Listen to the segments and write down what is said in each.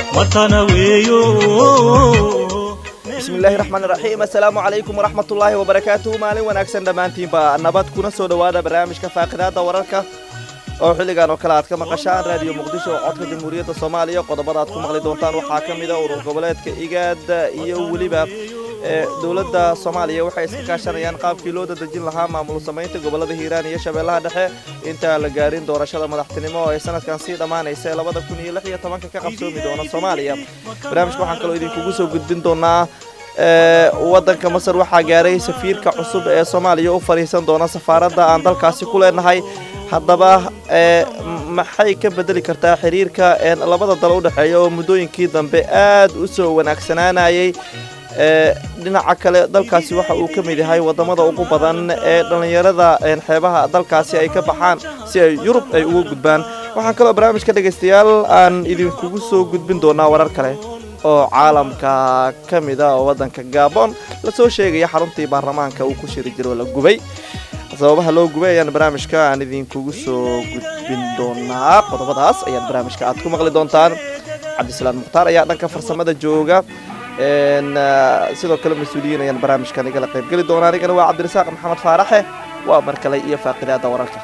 matana weeyo bismillahi raxmaan raxiim assalaamu calaykum waraxmatullaahi wabarakaatuhu maalin wanaagsan dhammaantiinba nabad kuna soo dhowaada barnaamijka faaqidaada wararka oo xilligan oo kale aad ka maqashaan raadiyo muqdisho oo codka jamhuuriyadda soomaaliya qodobada aad ku maqli doontaan waxaa ka mid a urur goboleedka igaad iyo weliba dowladda soomaaliya waxay iska kaashanayaan qaabkii loo dadejin lahaa maamul samaynta gobolada hiiraan iyo shabeellaha dhexe intaan la gaarin doorashada madaxtinimo oo ay sanadkan sii dhammaanaysa labada kun iyo lix iyo tobanka ka qabsoomi doona soomaaliya barnaamijka waxaan kaloo idinkugu soo gudbin doonaa waddanka masar waxaa gaaray safiirka cusub ee soomaaliya u fadhiisan doona safaaradda aan dalkaasi ku leenahay haddaba maxay ka bedeli kartaa xiriirka labada dal u dhexeeya oo muddooyinkii dambe aad u soo wanaagsanaanayay dhinaca kale dalkaasi waxa uu ka mid yahay wadamada ugu badan ee dhallinyarada xeebaha dalkaasi ay ka baxaan si ay yurub ay uga gudbaan waxaan kaloo barnaamijka dhegaystayaal aan idinkugu soo gudbin doonaa warar kale oo caalamka ka mid a oo waddanka gaabon lasoo sheegaya xaruntii baarlamaanka uu ku shiri jiro la gubay sababaha loo gubay ayaan barnaamijka aan idinkugu soo gudbin doonaa qodobadaas ayaad barnaamijka aad ku maqli doontaan cabdisalaam mukhtaar ayaa dhanka farsamada jooga sidoo kale mas-uuliyiin ayaan barnaamijkan igala qaybgeli doonaa anigana waa cabdirasaaq maxamed faaraxe waa mar kale iyo faaqidaada wararka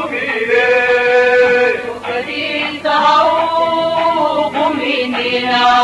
Yeah.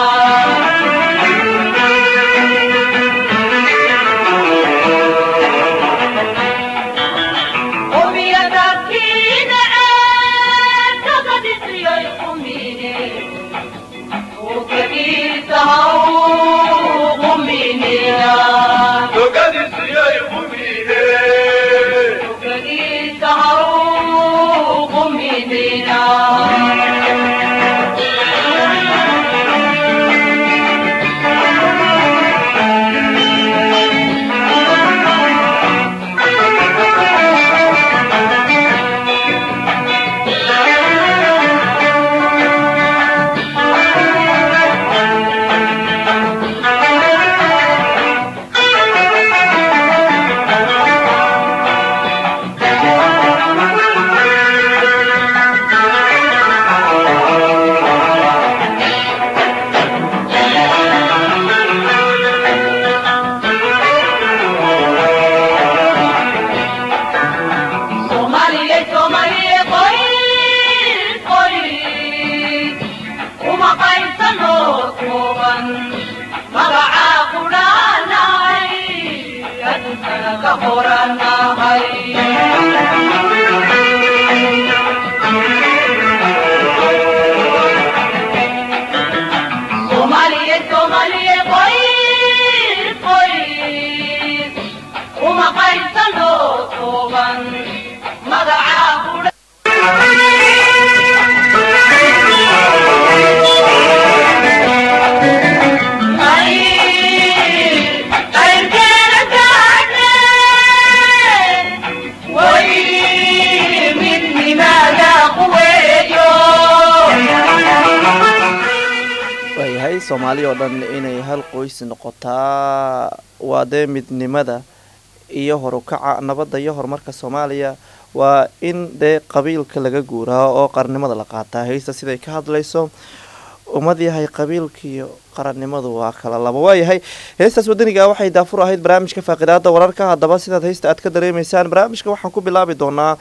waayahay soomaali oo dhan inay hal qoys noqotaa waa dee midnimada iyo horukaca nabadda iyo horumarka soomaaliya waa in dee qabiilka laga guuraa oo qarannimada la qaataa haysta siday ka hadlayso ummad yahay qabiilkiiyo qarannimadu waa kala laba waayahay heestaas wadaniga waxay daafur ahayd barnaamijka faaqidaada wararka haddaba sidaad heysta aad ka dareemaysaan barnaamijka waxaan ku bilaabi doonaa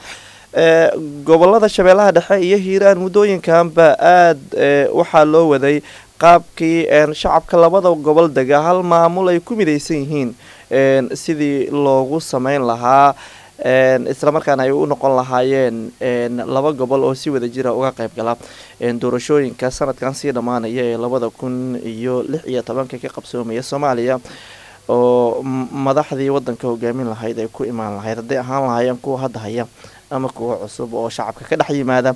gobolada shabeellaha dhexe iyo hiiraan muddooyinkanba aada waxaa loo waday qaabkii shacabka labada gobol dega hal maamul ay ku midaysan yihiin sidii loogu sameyn lahaa islamarkaana ay u noqon lahaayeen laba gobol oo si wada jira uga qayb gala doorashooyinka sanadkan sii dhammaanaya ee labada kun iyo lix iyo tobanka ka qabsoomaya soomaaliya oo madaxdii wadanka hogaamin lahayd ay ku imaan lahayd hadday ahaan lahaayeen kuwa hadda haya ama kuwa cusub oo shacabka ka dhex yimaada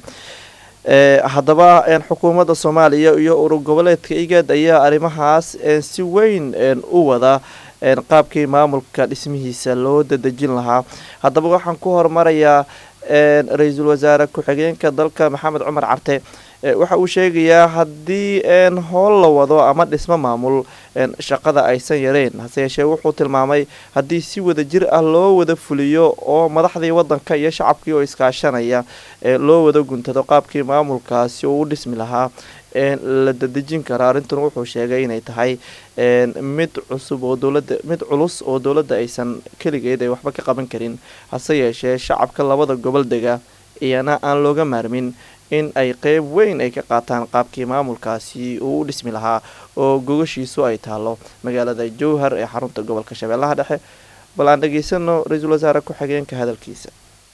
haddaba xukuumadda soomaaliya iyo urur goboleedka igad ayaa arrimahaas si weyn u wada qaabkii maamulka dhismihiisa loo dadejin lahaa haddaba waxaan ku horumarayaa ra-iisul wasaare ku-xigeenka dalka maxamed cumar carte waxa uu sheegayaa haddii howl la wado ama dhismo maamul shaqada aysan yareen hase yeeshee wuxuu tilmaamay haddii si wada jir ah loo wada fuliyo oo madaxdii wadanka iyo shacabkii oo iskaashanaya loo wada guntado qaabkii maamulkaasi uu u dhismi lahaa la dadejin kara arrintan wuxuu sheegay inay tahay mid cusub oo dowlada mid culus oo dowladda aysan keligeed ay waxba ka qaban karin hase yeeshee shacabka labada gobol dega iyana aan looga maarmin in ay qeyb weyn ay ka qaataan qaabkii maamulkaasi uu u dhismi lahaa oo gogashiisu ay taalo magaalada jowhar ee xarunta gobolka shabeellaha dhexe bal aan dhegaysano ra-iisul wasaare ku-xigeenka hadalkiisa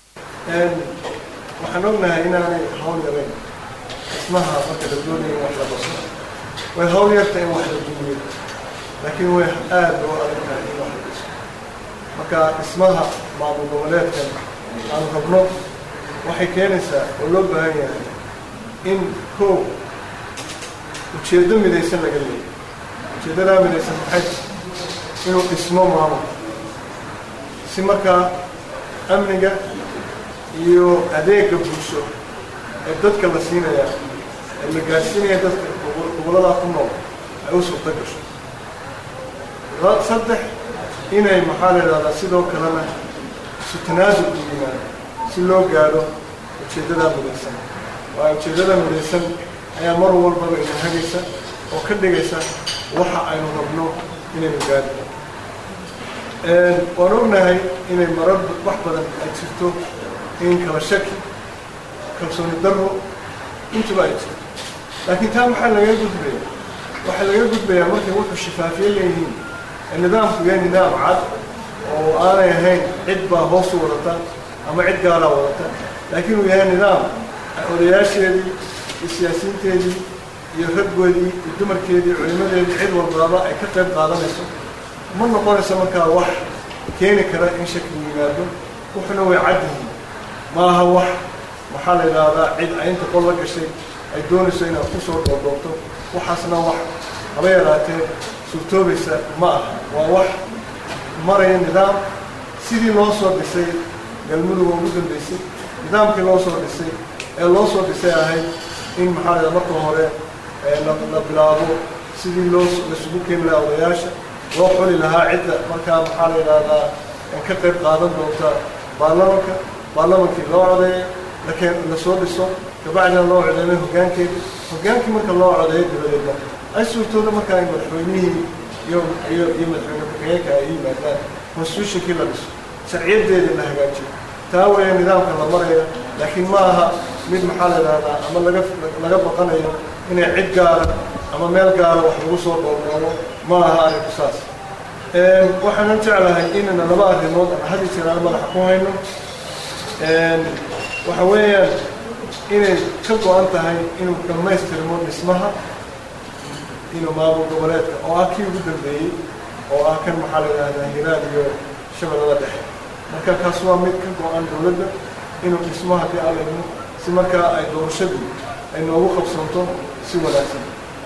waxaan ognahay inaanay hawl yarayn dhismaha marka la doonaya in wax la baso way hawl yarta in wax la dumiyo laakiin way aada loo adag tahay in wax la dhiso marka dhismaha maamul goboleedkan aan rabno waxay keenaysaa oo loo baahan yahay in koow ujeeddo midaysan laga leeyo ujeeddadaa midaysan maxay inuu dhismo maamul si markaa amniga iyo adeega bulsho ee dadka la siinaya ee la gaadhsiinaya dadka gobolladaa ku nool ay u suurto gasho saddex inay maxaa la idhahdaa sidoo kalena isu tanaasul u yimaado si loo gaadho ujeeddadaa midaysan waayo ujeeddada midaysan ayaa mar walbaba ina hagaysa oo ka dhigaysa waxa aynu rabno inaynu gaadho waan ognahay inay marar wax badan ay jirto in kala shaki kalsooni darro intuba ay jirto laakiin taa maxaa laga gudbaya waxaa laga gudbayaa markay wuxuu shifaafiye leeyihiin nidaamku yahay nidaam cad oo aanay ahayn cid baa hoos u wadata ama cid gaalaa wadata laakiin uu yahay nidaam odayaasheedii iyo siyaasiyiinteedii iyo raggoodii iyo dumarkeedii culimadeedii cid walbaaba ay ka qayb qaadanayso ma noqonayso markaa wax keeni kara in shaki yimaado wuxuna way cad yihiin ma aha wax maxaa la yidhaahdaa cid ay inta qol la gashay ay doonayso inaad ku soo dhoodhoobto waxaasna wax haba yaraatee suurtoobaysa ma aha waa wax maraya nidaam sidii loo soo dhisay galmudug oo ugu dambeysay nidaamkii loo soo dhisay ee loo soo dhisay ahayd in maxaa la yidhaha marka hore la bilaabo sidii loo laisugu keeni lahaa odayaasha loo xuli lahaa cidda markaa maxaa la yidhaahdaa ka qayb qaadan doonta baarlamanka baarlamankii loo codeeyo lakeen lasoo dhiso kabacdina loo codeeyo hoggaankeedi hoggaankii marka loo codeeyo dabadeedna ay suurtooda markaa in madaxweynihii iyo iyo iyo madaxweyne ku-xigeenka ay yimaadaan constitutionkii la dhiso sharciyadeedii la hagaajiyo taa weeye nidaamka la maraya laakiin ma aha mid maxaa la yidhahdaa ama laga laga baqanayo inay cid gaara ama meel gaara wax lagu soo dhoordhoobo ma aha arrinku saas waxaanan jeclahay inayna laba arrimood ama had iyo jeer aan madaxa ku hayno waxa weeyaan inay ka go-an tahay inuu dhammaystirmo dhismaha inuu maamul goboleedka oo ah kii ugu dambeeyey oo ah kan maxaa la yidhahdaa hiraad iyo shabeellada dhexe marka kaas waa mid ka go-an dowladda inuu dhismo haddii allayno si markaa ay doorashadu ay noogu qabsanto si wanaagsan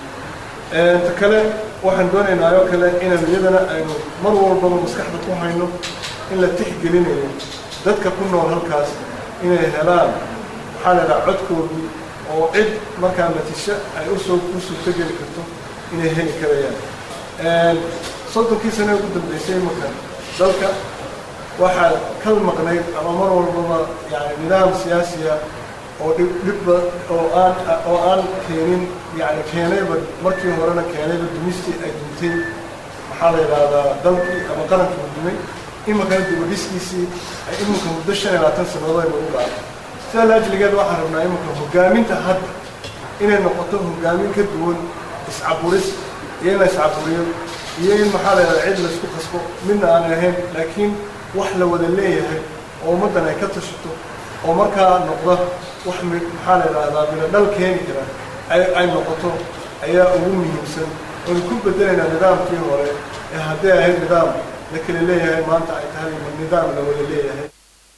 ta kale waxaan doonaynaa oo kale inaan iyadana aynu mar walbaba maskaxda ku hayno in la tixgelinayo dadka ku nool halkaas inay helaan maxaa la yidhaha codkoodii oo cid markaa natisho ay usoo u suurtogeli karto inay heli karayaan soddonkii sane ugu dambeysay marka dalka waxaa ka maqnayd ama mar walbaba yani nidaam siyaasiya oo dhib dhibba oo aan oo aan keenin yani keenayba markii horena keenayba dumistii ay duntay maxaa la yidhaahdaa dalkii ama qarankii dumay iminkana dibadhiskiisii ay iminka muddo shan iyo labaatan sannadood ay nagu dhaafay sidaa laajligeed waxaan rabnaa iminka hoggaaminta hadda inay noqoto hoggaamin ka duwan iscaburis iyo in la iscaburiyo iyo in maxaa la yidhahdaa cid laysku qasbo midna aan ahayn laakiin wax la wada leeyahay oo ummaddan ay ka tashato oo markaa noqda wax mi maxaa la yidhaahdaa mina dhal keeni kara ay ay noqoto ayaa ugu muhiimsan oonu ku bedelaynaa nidaamkii hore ee hadday ahayd nidaam la kala leeyahay maanta ay tahay nidaam la wada leeyahay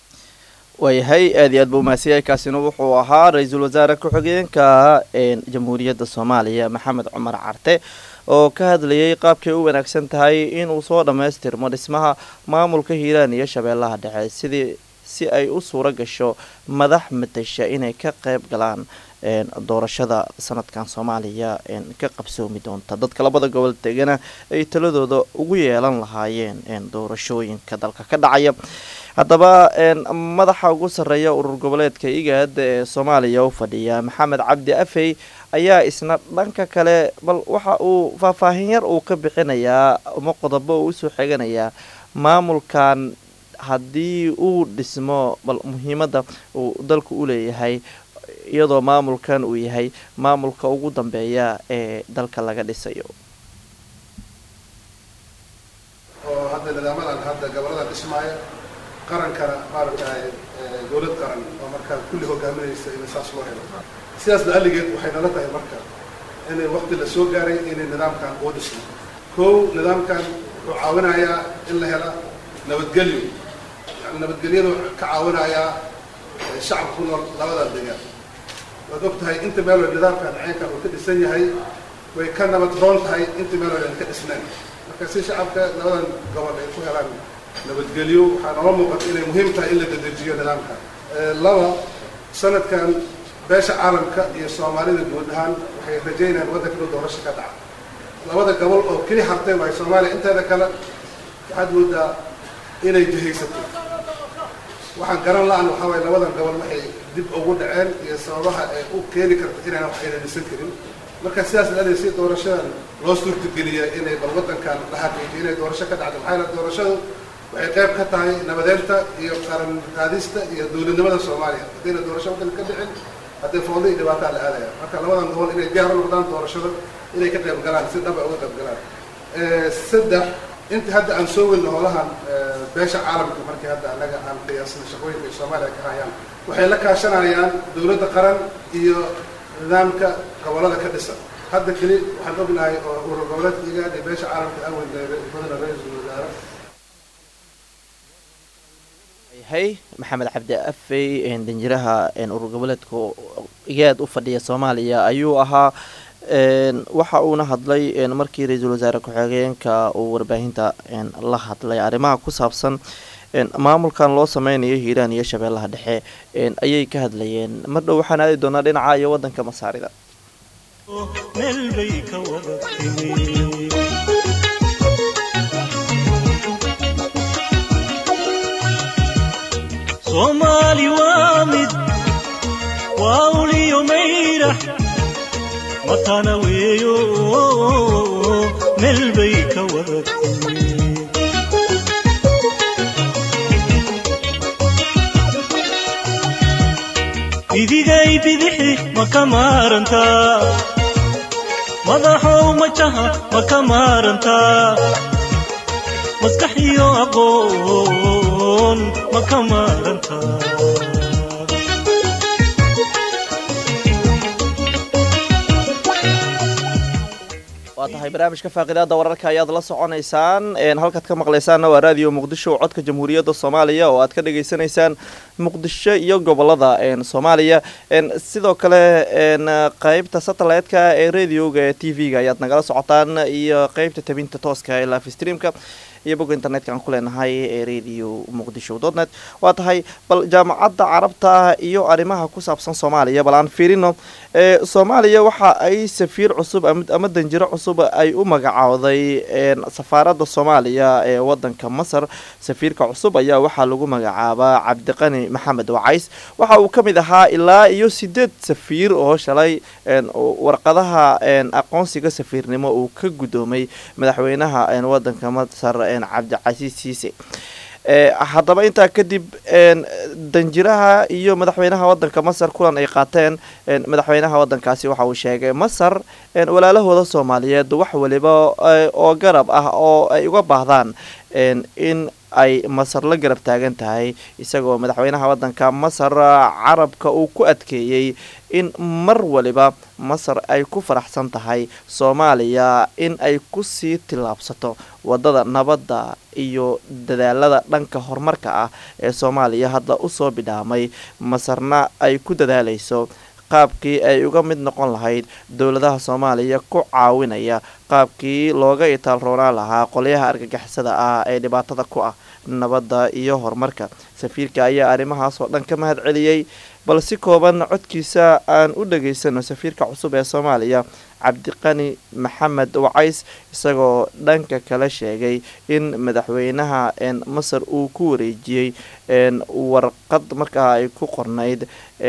waayahay aad iyo aad buu mahadsanyahay kaasina wuxuu ahaa ra-iisul wasaare ku-xigeenka jamhuuriyadda soomaaliya maxamed cumar carte oo ka hadlayay qaabkay u wanaagsan tahay inuu soo dhammaystirmo dhismaha maamulka hiiraan iyo shabeellaha dhexe sidii si ay u suuro gasho madax matasha inay ka qayb galaan doorashada sanadkan soomaaliya ka qabsoomi doonta dadka labada gobol degana ay taladooda ugu yeelan lahaayeen doorashooyinka dalka ka dhacaya haddaba madaxa ugu sarreeya urur goboleedka igaad ee soomaaliya u fadhiya maxamed cabdi afey ayaa isna dhanka kale bal waxa uu faahfaahin yar uu ka bixinayaa ama qodobo uu usoo xiganayaa maamulkan haddii uu dhismo bal muhiimadda uu dalku u leeyahay iyadoo maamulkan uu yahay maamulka ugu dambeeya ee dalka laga dhisayo oo hadda nidaamadan hadda gobollada dhismaaya qarankana maaragtahay dowlad qaran oo markaa kulli hogaaminaysa in saas loo helo sidaas la'alligeed waxay nala tahay marka inay waqti la soo gaaray inay nidaamkan uu dhisno kow nidaamkan wuxuu caawinayaa in la hela nabadgelyo yani nabadgelyadu ka caawinayaa shacabka ku nool labada degaan waad og tahay inta meel wal nidaamkan ceenkan uu ka dhisan yahay way ka nabad roon tahay inta meel wal aan ka dhisnayn marka si shacabka labadan gobol ay ku helaan nabadgelyo waxaa noola muuqata inay muhiim tahay in la dedejiyo nidaamka laba sanadkan beesha caalamka iyo soomaalida guud ahaan waxay rajaynayaan waddanka inuu doorasho ka dhaca labada gobol oo keli hartay waayo soomaaliya inteeda kale waxaad moodaa inay jihaysato waxaan garan la-an waxaa waye labadan gobol waxay dib ugu dhaceen iyo sababaha ay u keeni karta inaan wax ayna dhisan karin marka sidaas la si doorashadan loo suurtageliya inay bal waddankan la xaqiijiyo inay doorasho ka dhacdo maxaa yeele doorashadu waxay qayb ka tahay nabadeynta iyo qaran qaadista iyo dowladnimada soomaaliya haddayna doorasho waddanka ka dhicin haddii foodo iyo dhibaataa la aadaya marka labadan gobol inay diyaar u noqdaan doorashada inay ka qayb galaan si dhaba uga qayb galaan saddex inta hadda aan soo welno holahan beesha caalamka markii hadda anaga aan qiyaasna shaqooyinka ay soomaaliya ka hayaan waxay la kaashanayaan dowladda qaran iyo nidaamka gobollada ka dhisan hadda keli waxaan ognahay oo urur goboleedka igaad ee beesha caalamka aan weynay badana ra-iisul wasaare hay maxamed cabdi afey danjiraha urur goboleedka igaad u fadhiya soomaaliya ayuu ahaa waxa uuna hadlay markii ra-iisul wasaare ku-xigeenka uu warbaahinta la hadlay arrimaha ku saabsan maamulkan loo sameynayo hiiraan iyo shabeellaha dhexe ayay ka hadlayeen mar dhow waxaan aadi doonaa dhinaca iyo wadanka masaarida meel bay ka wada timi soomaali waa mid waa uliyo mayrax matana weeyo meel bay ka wada timi idigay bidixi ma ka maarantaa madaxow majaha ma ka maarantaa maskax iyo aqoon ma ka maarantaa waa tahay barnaamijka faaqidaada wararka ayaad la soconaysaan halkaad ka maqlaysaanna waa raadiyo muqdisho codka jamhuuriyadda soomaaliya oo aad ka dhageysanaysaan muqdisho iyo gobolada soomaaliya sidoo kale qeybta satellite-ka ee radioga ee t v-ga ayaad nagala socotaan iyo qeybta tabinta tooska ee live streamka iyo bogga internetka aan ku leenahay ee radio muqdisho dotnet waa tahay bal jaamacadda carabta iyo arrimaha ku saabsan soomaaliya bal aan fiirino soomaaliya waxa ay safiir cusub ama danjiro cusub ay u magacowday safaaradda soomaaliya ee wadanka masar safiirka cusub ayaa waxaa lagu magacaabaa cabdiqani maxamed wacays waxa uu ka mid ahaa ilaa iyo sideed safiir oo shalay warqadaha aqoonsiga safiirnimo uu ka guddoomay madaxweynaha wadanka masar cabdicasiis siise haddaba intaa kadib danjiraha iyo madaxweynaha wadanka masar kulan ay qaateen madaxweynaha wadankaasi waxa uu sheegay masar walaalahooda soomaaliyeed wax waliba oo garab ah oo ay uga baahdaan in ay masar la garab taagan tahay isagoo madaxweynaha wadanka masar carabka uu ku adkeeyey in mar waliba masar ay ku faraxsan tahay soomaaliya in ay kusii tillaabsato wadada nabadda iyo dadaalada dhanka horumarka ah ee soomaaliya hadda usoo bidhaamay masarna ay ku dadaalayso qaabkii ay uga mid noqon lahayd dowladaha soomaaliya ku caawinaya qaabkii looga itaalroonaan lahaa qolyaha argagixisada ah ee dhibaatada ku ah nabadda iyo horumarka safiirka ayaa arrimahaas oo dhan ka mahad celiyey bal si kooban codkiisa aan u dhageysano safiirka cusub ee soomaaliya cabdiqani maxamed wacays isagoo dhanka kale sheegay in madaxweynaha masar uu ku wareejiyey warqad markaa ay ku qornayd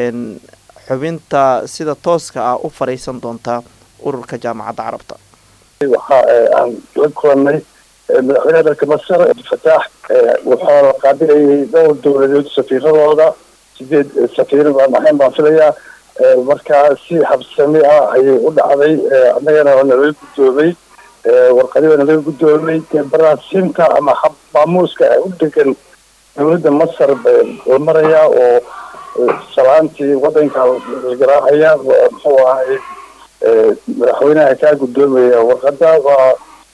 xubinta sida tooska ah u fariisan doonta ururka jaamacadda carabta waxa aan la kulanay madaxweynaha dalka masar abdilfataax wuxuu qaabilayay dhowr dowladood safiiradooda sideed safiir baan ahayn baan filayaa markaa si habsami ah ayay u dhacday annagana waa nalaga guddoomay warqadii waa nalaga guddoomay baraasiinta ama hab maamuuska u degan dowladda masar la marayaa oo salaantii wadanka la garaacaya muxuu ahay madaxweynaha kaa guddoomaya warqada waa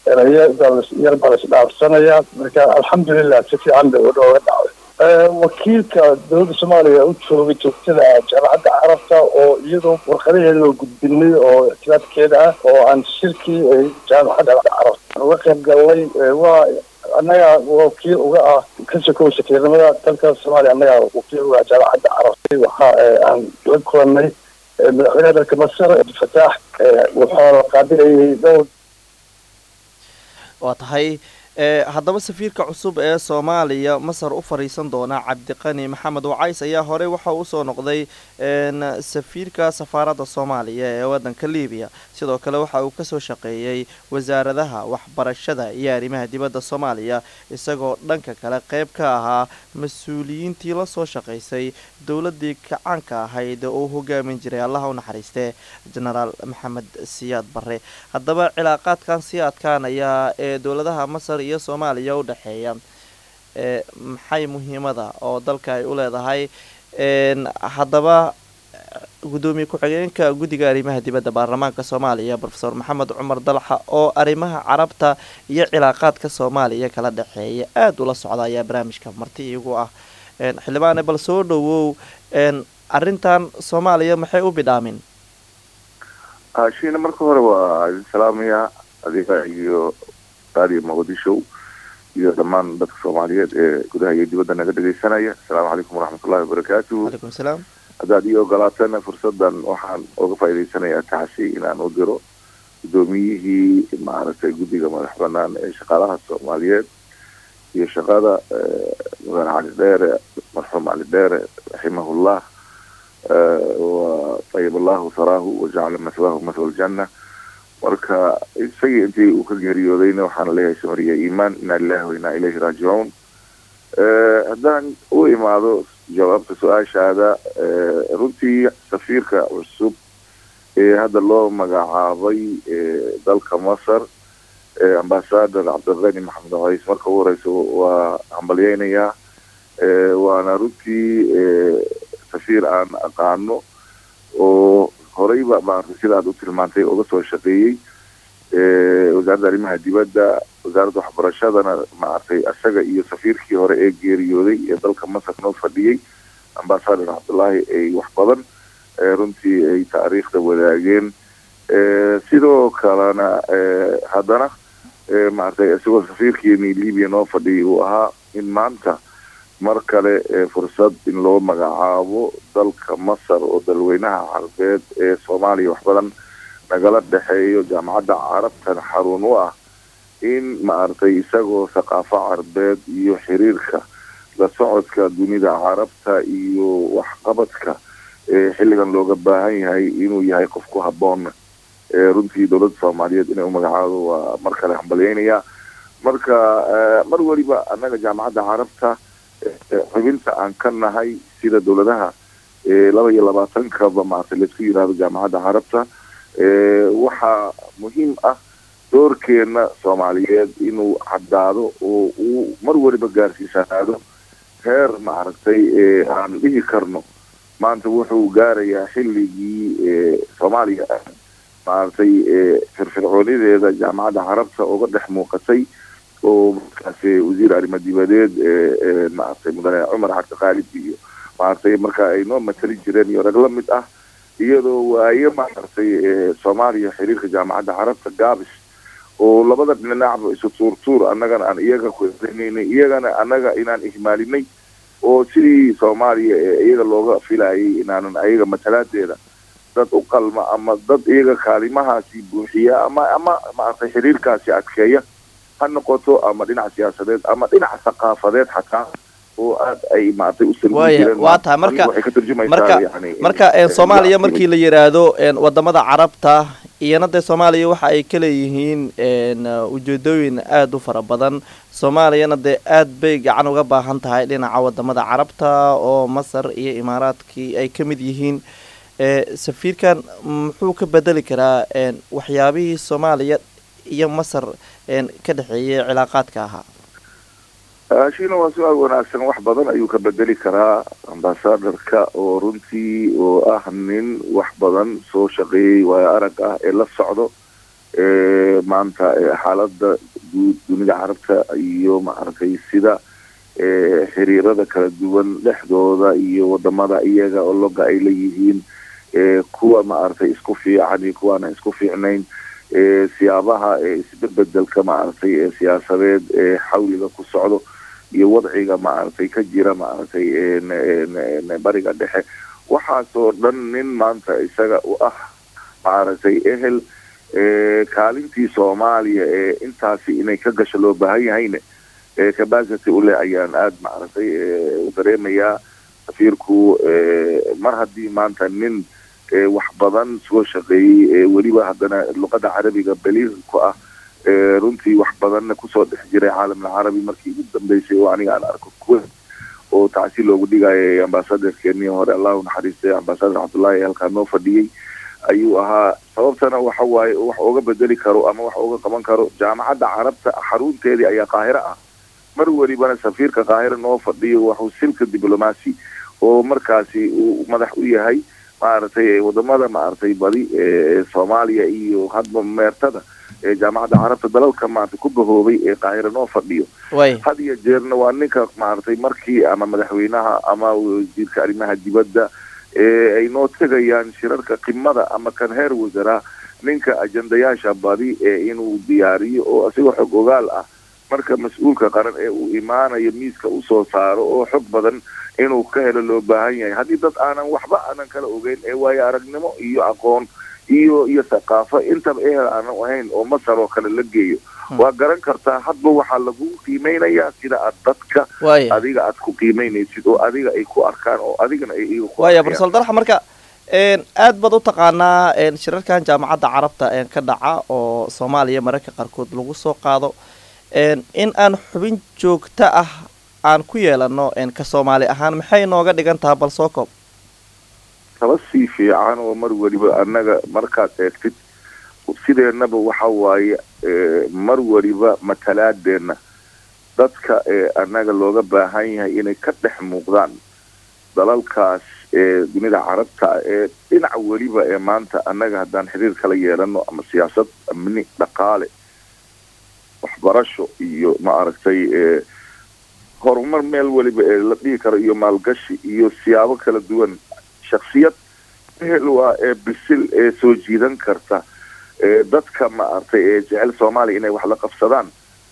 yar baa laisdhaafsanaya marka alxamdulilah si fiican bay udhooga dhacday wakiilka dowladda soomaaliya u joogay joogtada jaamacadda carabta oo iyadoo warqadaheeda oo gudbinay oo ictibaadkeeda ah oo aan shirkii jaamacadda carabta uga qayb galnay waa annaga wakiil uga ah ka sokow safiirnimada dalka soomaaliya annaga wakiil uga ah jaamacadda carabta waxa aan la kulanay madaxweynaha dalka masar abdilfataax wuxuu qaabilayay dhowr waa tahay haddaba safiirka cusub ee soomaaliya masar u fariisan doona cabdiqani maxamed wacays ayaa horey waxa usoo noqday safiirka safaaradda soomaaliya ee wadanka libiya sidoo kale waxa uu kasoo shaqeeyey wasaaradaha waxbarashada iyo arrimaha dibadda soomaaliya isagoo dhanka kale qeyb ka ahaa mas-uuliyiintii lasoo shaqaysay dowladii kacaanka ahayd oo uu hogaamin jiray allaha u naxariistee genaraal maxamed siyaad bare haddaba cilaaqaadkan sii adkaanaya ee dowladaha masar iyo soomaaliya u dhexeeya maxay muhiimada oo dalka ay u leedahay haddaba gudoomiye ku-xigeenka guddiga arrimaha dibadda baarlamaanka soomaaliya rofeor maxamed cumar dalxa oo arrimaha carabta iyo cilaaqaadka soomaaliya kala dhexeeya aada ula socda ayaa barnaamijka marti iigu ah xildhibaane bal soo dhowow arrintan soomaaliya maxay u bidhaamin shiina marka hore waa idin salaamaya adiga iyo raadiyo muqdisho iyo dhammaan dadka soomaaliyeed ee gudaha iyo dibadda naga dhegaysanaya asalaamu calaykum waraxmatullahi wabarakaatuhu calaykum salaam haddaad ii ogolaatana fursadan waxaan uga faa'iidaysanayaa taxsi inaan u diro guddoomiyihii maaragtay guddiga madax banaan ee shaqaalaha soomaaliyeed iyo shaqada mudane cali dheere marxuum cali dheere raximahullah wa tayib allahu saraahu wajacala maswaahu maswa aljanna marka isagii intii uu ka geeriyoodayna waxaana leeyahay samariya iimaan inaa lilahi wa inaa ilayhi raajicuun haddaan u imaado jawaabta su-aashaada runtii safiirka cusub ee hadda loo magacaabay dalka masar ambasador cabdiqani maxamed qays marka ugu horeysa waa hambalyeynayaa waana runtii safiir aan aqaano oo horeyba maaragtay sida aad u tilmaantay uga soo shaqeeyey wasaaradda arrimaha dibadda wasaaradda waxbarashadana maaragtay isaga iyo safiirkii hore ee geeriyooday ee dalka masar noo fadhiyey ambasador cabdullaahi ay wax badan runtii ay taariikhda wadaageen sidoo kalena haddana maaragtay isagoo safiirkiini libiya noo fadhiyay uu ahaa in maanta mar kale fursad in loo magacaabo dalka masar oo dalweynaha carabeed ee soomaaliya wax badan nagala dhexeeyo jaamacadda carabtan xarun u ah in maaragtay isagoo thaqaafo carabeed iyo xiriirka la socodka dunida carabta iyo waxqabadka xilligan looga baahan yahay inuu yahay qof ku habboon runtii dowladda soomaaliyeed inay u magacaado waa mar kale hambalyeynayaa marka mar weliba annaga jaamacadda carabta xubinta aan ka nahay sida dowladaha laba iyo labaatankaba maaragtay laisku yidhaahdo jaamacadda carabta waxaa muhiim ah doorkeena soomaaliyeed inuu caddaado oo uu mar weliba gaarsiisanaado heer maaragtay aan dhihi karno maanta wuxuu gaarayaa xilligii soomaaliya maaragtay firfircoonideeda jaamacadda carabta uga dhex muuqatay oo markaasi wasiir arrimo dibadeed maaragtay mudane cumar cabdi khaalid iyo maaragtay marka ay noo matali jireen iyo rag la mid ah iyadoo waaye maaragtay soomaaliya xiriirka jaamacadda carabta gaabis oo labada dhinacba isu tuurtuur annagana aan iyaga kunaynay iyagana annaga inaan ihmaalinay oo sidii soomaaliya ee iyaga looga filayay inaanan ayaga matalaadeeda dad u qalma ama dad iyaga kaalimahaasi buuxiya ama ama maaragtay xiriirkaasi adkeeya ha noqoto ama dhinac siyaasadeed ama dhinac thaqaafadeed xataa oo aad ay maaragtay u waya waa tahay marka marka marka soomaaliya markii la yidhaahdo wadamada carabta iyana dee soomaaliya waxa ay ka leeyihiin ujeedooyin aada u fara badan soomaaliyana dee aad bay gacan uga baahan tahay dhinaca wadamada carabta oo masar iyo imaaraadkii ay ka mid yihiin safiirkan muxuu ka bedeli karaa waxyaabihii soomaaliya iyo masar ka dhexeeyay cilaaqaadka ahaa shiina waa su-aal wanaagsan wax badan ayuu ka bedeli karaa ambasadorka oo runtii oo ah nin wax badan soo shaqeeyey waayo arag ah ee la socdo maanta xaalada guud dunida carabta iyo maaragtay sida xiriirada kala duwan dhexdooda iyo wadamada iyaga oo loga ay leeyihiin kuwa maaragtay isku fiican iyo kuwaana isku fiicnayn siyaabaha isbebedelka maaragtay ee siyaasadeed ee xawliga ku socdo iyo wadciga maaragtay ka jira maaragtay bariga dhexe waxaasoo dhan nin maanta isaga u ah maaragtay ehel kaalintii soomaaliya ee intaasi inay ka gasho loo baahan yahayne capacity ule ayaan aada maaragtay u dareemayaa safiirku mar haddii maanta nin wax badan soo shaqeeyey weliba haddana luqada carabiga beliir ku ah runtii wax badanna kusoo dhex jiray caalamul carabi markii ugu dambeysay oo aniga aan arko kuwa oo tacsi loogu dhigayay ambasadorkeenii hore allahu naxariistay ambasador cabdullaahi halkaa noo fadhiyey ayuu ahaa sababtana waxa waaye wax uga bedeli karo ama wax uga qaban karo jaamacadda carabta xarunteedii ayaa qaahiro ah mar welibana safiirka qaahiro noo fadhiyo waxuu silka diblomacy oo markaasi uu madax u yahay maaragtay wadamada maaragtay badi ee soomaaliya iyo hadba meertada ee jaamacadda carabta dalalka maaragtay ku bahoobay ee qaahira noo fadhiyo way had iyo jeerna waa ninka maaragtay markii ama madaxweynaha ama wasiirka arrimaha dibadda ee ay noo tegayaan shirarka qimada ama kan heer wasaraa ninka ajendayaasha badi ee inuu diyaariyo oo asigoo xog ogaal ah marka mas-uulka qaran ee uu imaanayo miiska usoo saaro oo xog badan inuu ka helo loo baahan yahay haddii dad aanan waxba aanan kala ogeyn ee waayo aragnimo iyo aqoon iyo iyo thaqaafo intaba ehel aanan ahayn oo masar oo kale la geeyo waa garan kartaa hadba waxaa lagu qiimeynayaa sida aad dadka waaya adiga aad ku qiimeynaysid oo adiga ay ku arkaan oo adigana ay iyaga ku waaya arkayaan. barsal dalxa marka een, aad baad u taqaanaa een, shirarkan jaamacadda carabta een, ka dhaca oo soomaaliya mararka qaarkood lagu soo qaado een, in aan xubin joogto ah aan ku yeelano een, ka soomaali ahaan maxay nooga dhigan tahay bal soo koob taba sii fiican oo mar weliba annaga markaad eegtid sideennaba waxa waaye eh, mar weliba matalaadeenna dadka ee annaga looga baahan yahay inay ka dhex muuqdaan dalalkaas ee dunida carabta ah ee dhinac weliba ee maanta annaga haddaan xiriir kala yeelano ama siyaasad amni dhaqaale waxbarasho iyo ma aragtay ee horumar meel weliba ee la dhihi karo iyo maalgashi iyo siyaabo kala duwan shaksiyad ehel waa ee bisil ee soo jiidan karta ee dadka maaragtay ee jecel soomaaliya inay wax la qabsadaan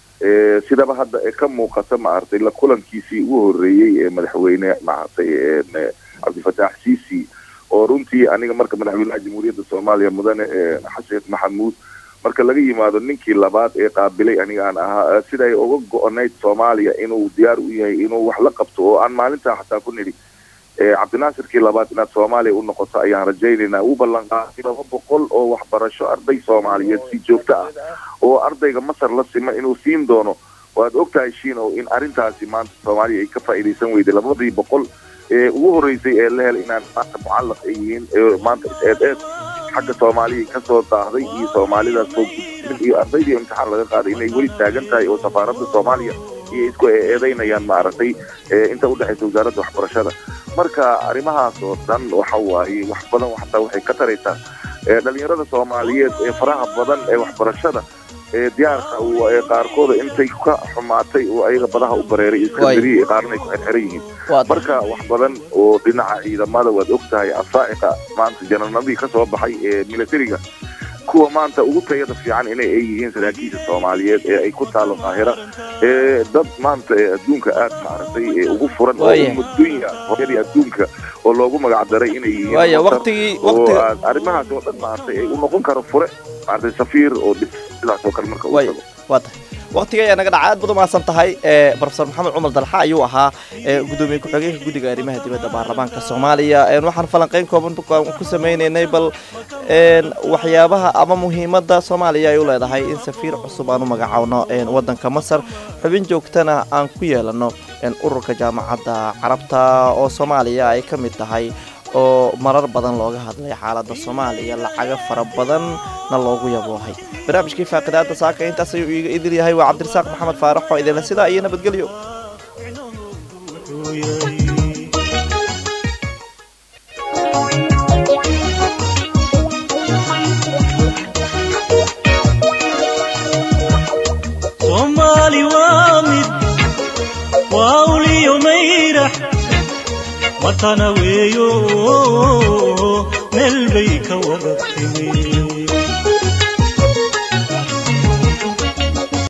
ee sidaba hadda ee ka muuqata maaragtay la kulankiisii ugu horreeyey ee madaxweyne maaragtay ee cabdifataax siisi oo runtii aniga marka madaxweynaha jamhuuriyadda soomaaliya mudane ee xasan sheekh maxamuud marka laga yimaado ninkii labaad ee qaabilay aniga aan ahaa sida ay uga go-onayd soomaaliya inuu diyaar u yahay inuu wax la qabto oo aan maalintaa xataa ku nidhi ee cabdinaasirkii labaad inaad soomaaliya u noqoto ayaan rajaynaynaa uu ballan qaaday laba boqol oo waxbarasho arday soomaaliyeed si joogto ah oo ardayga masar la sima inuu siin doono waad ogtahay shiinow in arrintaasi maanta soomaaliya ay ka faa'iidaysan weyday labadii boqol ee ugu horreysay ee la helay inaan maanta mucallaq ay yihiin ee maanta is-eed eed xagga soomaaliya kasoo daahday iyo soomaalidaas soo gudbin iyo ardaydii imtixaan laga qaaday inay weli taagan tahay oo safaaradda soomaaliya iyo isku eedeynayaan maaragtay ee inta udhexaysa wasaaradda waxbarashada marka arrimahaas oo dhan waxa waaye wax badan xataa waxay ka taraysaa ee dhalinyarada soomaaliyeed ee faraha badan ee waxbarashada ee diyaarka u- ee qaarkooda intay ka xumaatay oo ayaga badaha u bareeray iskandariya ee qaarna ay ku xirxiran yihiin waa marka wax badan oo dhinaca ciidamada waad ogtahay asaa'iqa maanta janarnadii ka soo baxay ee militariga kuwa maanta ugu tayada fiican inay ay yihiin saraakiisha soomaaliyeed ee ay ku taalo qaahira ee dad maanta ee adduunka aad maaragtay ee ugu furan oo Waaya. ummadunya hooyadii adduunka oo loogu magac daray inay yihiin waaya Masar, waqtigii oo waqti aan arrimahaas oo dhan maaragtay ay u noqon karo fure maaragtay safiir oo dhis sidaas oo kale marka uu Waaya. tago waa tahay waqtiga ayaa naga dhaca aad baad umahadsan tahay ee profesor maxamed cumar dalxa ayuu ahaa ee gudoomiye ku-xigeenka guddiga arrimaha dibadda baarlamaanka soomaaliya een waxaan falanqeyn kooban ku- ku sameyneynay bal een waxyaabaha ama muhiimadda soomaaliya ay u leedahay in safiir cusub aan u magacaawno een waddanka masar xubin joogtana aan ku yeelano een ururka jaamacadda carabta oo soomaaliya ay ka mid tahay oo marar badan looga hadlay xaaladda soomaaliya lacago fara badanna loogu yaboohay barnaamijkii faaqidaada saaka intaas ayuu iiga idil yahay waa cabdirasaaq maxamed faarax oo idinle sidaa iyo nabadgelyo soomaali waa mid waa uliyo mayrax watana weeyo meel bay ka wada timi